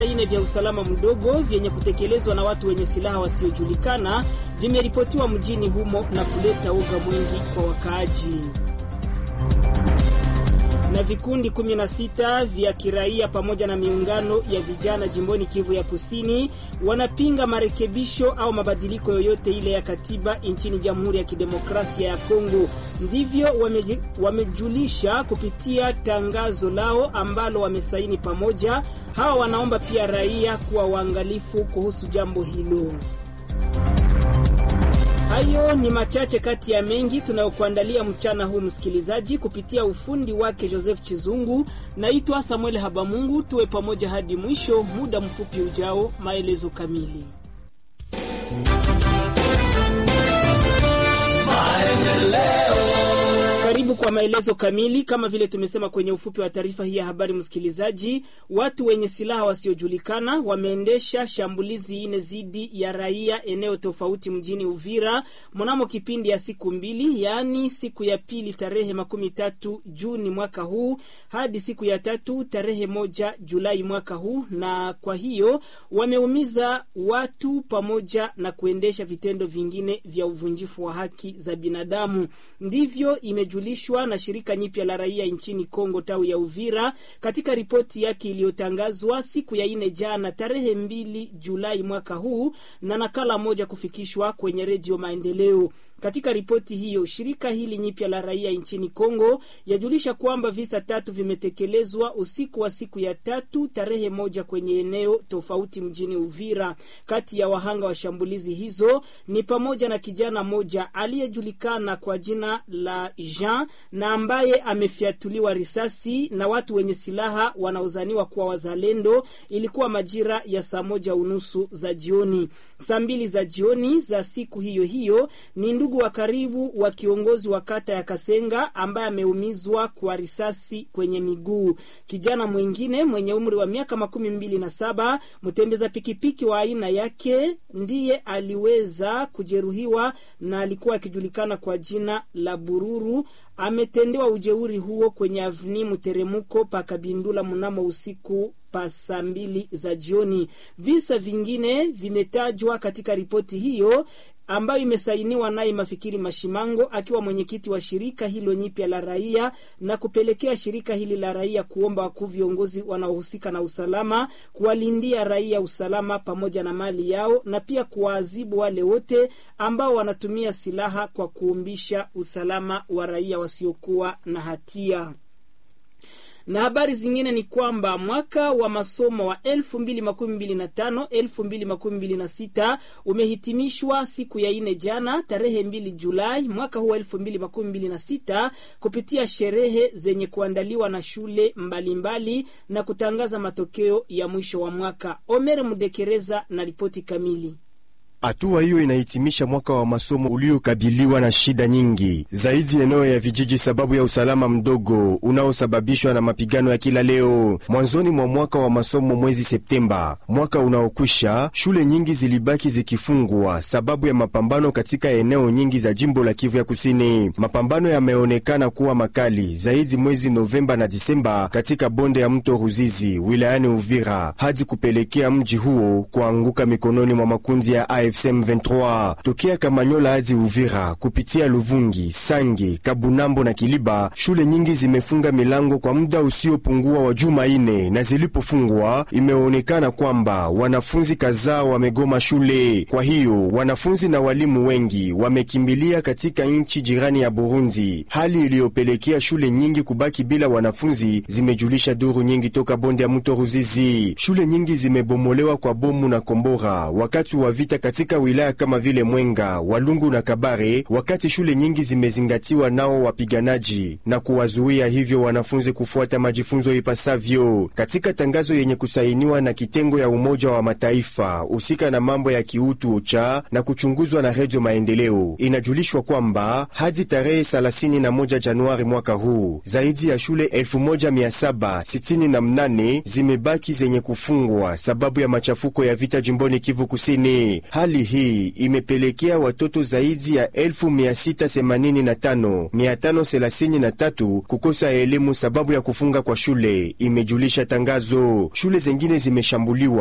ine vya usalama mdogo vyenye kutekelezwa na watu wenye silaha wasiojulikana vimeripotiwa mjini humo na kuleta uga mwingi kwa wakaaji na vikundi 16 vya kiraia pamoja na miungano ya vijana jimboni Kivu ya Kusini wanapinga marekebisho au mabadiliko yoyote ile ya katiba nchini Jamhuri ya Kidemokrasia ya Kongo. Ndivyo wame, wamejulisha kupitia tangazo lao ambalo wamesaini pamoja. Hawa wanaomba pia raia kuwa waangalifu kuhusu jambo hilo. Hayo ni machache kati ya mengi tunayokuandalia mchana huu, msikilizaji, kupitia ufundi wake Joseph Chizungu. Naitwa Samuel Habamungu, tuwe pamoja hadi mwisho. Muda mfupi ujao, maelezo kamili. Karibu kwa maelezo kamili. Kama vile tumesema kwenye ufupi wa taarifa hii ya habari, msikilizaji, watu wenye silaha wasiojulikana wameendesha shambulizi ine dhidi ya raia eneo tofauti mjini Uvira mnamo kipindi ya siku mbili, yaani siku ya pili tarehe makumi tatu Juni mwaka huu hadi siku ya tatu tarehe moja Julai mwaka huu, na kwa hiyo wameumiza watu pamoja na kuendesha vitendo vingine vya uvunjifu wa haki za binadamu. Ndivyo imejulishwa na shirika nyipya la raia nchini Kongo tawi ya Uvira katika ripoti yake iliyotangazwa siku ya ine jana tarehe mbili Julai mwaka huu na nakala moja kufikishwa kwenye redio Maendeleo. Katika ripoti hiyo shirika hili nyipya la raia nchini Kongo yajulisha kwamba visa tatu vimetekelezwa usiku wa siku ya tatu tarehe moja kwenye eneo tofauti mjini Uvira. Kati ya wahanga wa shambulizi hizo ni pamoja na kijana mmoja aliyejulikana kwa jina la Jean na ambaye amefyatuliwa risasi na watu wenye silaha wanaozaniwa kuwa wazalendo. Ilikuwa majira ya saa moja unusu za jioni. Saa mbili za jioni za siku hiyo hiyo ni ndugu wa karibu wa kiongozi wa kata ya Kasenga ambaye ameumizwa kwa risasi kwenye miguu. Kijana mwingine mwenye umri wa miaka makumi mbili na saba mtembeza pikipiki wa aina yake ndiye aliweza kujeruhiwa na alikuwa akijulikana kwa jina la Bururu. Ametendewa ujeuri huo kwenye avni mteremuko pakabindula mnamo usiku pa saa mbili za jioni. Visa vingine vimetajwa katika ripoti hiyo ambayo imesainiwa naye Mafikiri Mashimango akiwa mwenyekiti wa shirika hilo nyipya la raia na kupelekea shirika hili la raia kuomba wakuu viongozi wanaohusika na usalama kuwalindia raia usalama pamoja na mali yao na pia kuwaadhibu wale wote ambao wanatumia silaha kwa kuumbisha usalama wa raia wasiokuwa na hatia na habari zingine ni kwamba mwaka wa masomo wa 2025 2026 umehitimishwa siku ya ine jana tarehe 2 Julai mwaka huu 2026 kupitia sherehe zenye kuandaliwa na shule mbalimbali mbali, na kutangaza matokeo ya mwisho wa mwaka. Omer Mudekereza na ripoti kamili. Hatua hiyo inahitimisha mwaka wa masomo uliokabiliwa na shida nyingi zaidi eneo ya vijiji, sababu ya usalama mdogo unaosababishwa na mapigano ya kila leo. Mwanzoni mwa mwaka wa masomo mwezi Septemba mwaka unaokwisha, shule nyingi zilibaki zikifungwa sababu ya mapambano katika eneo nyingi za jimbo la Kivu ya Kusini. Mapambano yameonekana kuwa makali zaidi mwezi Novemba na Disemba katika bonde ya mto Ruzizi wilayani Uvira, hadi kupelekea mji huo kuanguka mikononi mwa makundi ya AFC/M23 tokea Kamanyola hadi Uvira kupitia Luvungi, Sange, Kabunambo na Kiliba. Shule nyingi zimefunga milango kwa muda usiopungua wa juma ine, na zilipofungwa imeonekana kwamba wanafunzi kadhaa wamegoma shule. Kwa hiyo wanafunzi na walimu wengi wamekimbilia katika nchi jirani ya Burundi, hali iliyopelekea shule nyingi kubaki bila wanafunzi, zimejulisha duru nyingi toka bonde ya mto Ruzizi. Shule nyingi zimebomolewa kwa bomu na kombora wakati wa vita katika wilaya kama vile Mwenga, Walungu na Kabare, wakati shule nyingi zimezingatiwa nao wapiganaji na kuwazuia hivyo wanafunzi kufuata majifunzo ipasavyo. Katika tangazo yenye kusainiwa na kitengo ya Umoja wa Mataifa husika na mambo ya kiutu ucha na kuchunguzwa na Redio Maendeleo, inajulishwa kwamba hadi tarehe 31 Januari mwaka huu zaidi ya shule 1768 zimebaki zenye kufungwa sababu ya machafuko ya vita jimboni Kivu Kusini. Hali Hali hii imepelekea watoto zaidi ya 1685,533 kukosa elimu sababu ya kufunga kwa shule, imejulisha tangazo. Shule zengine zimeshambuliwa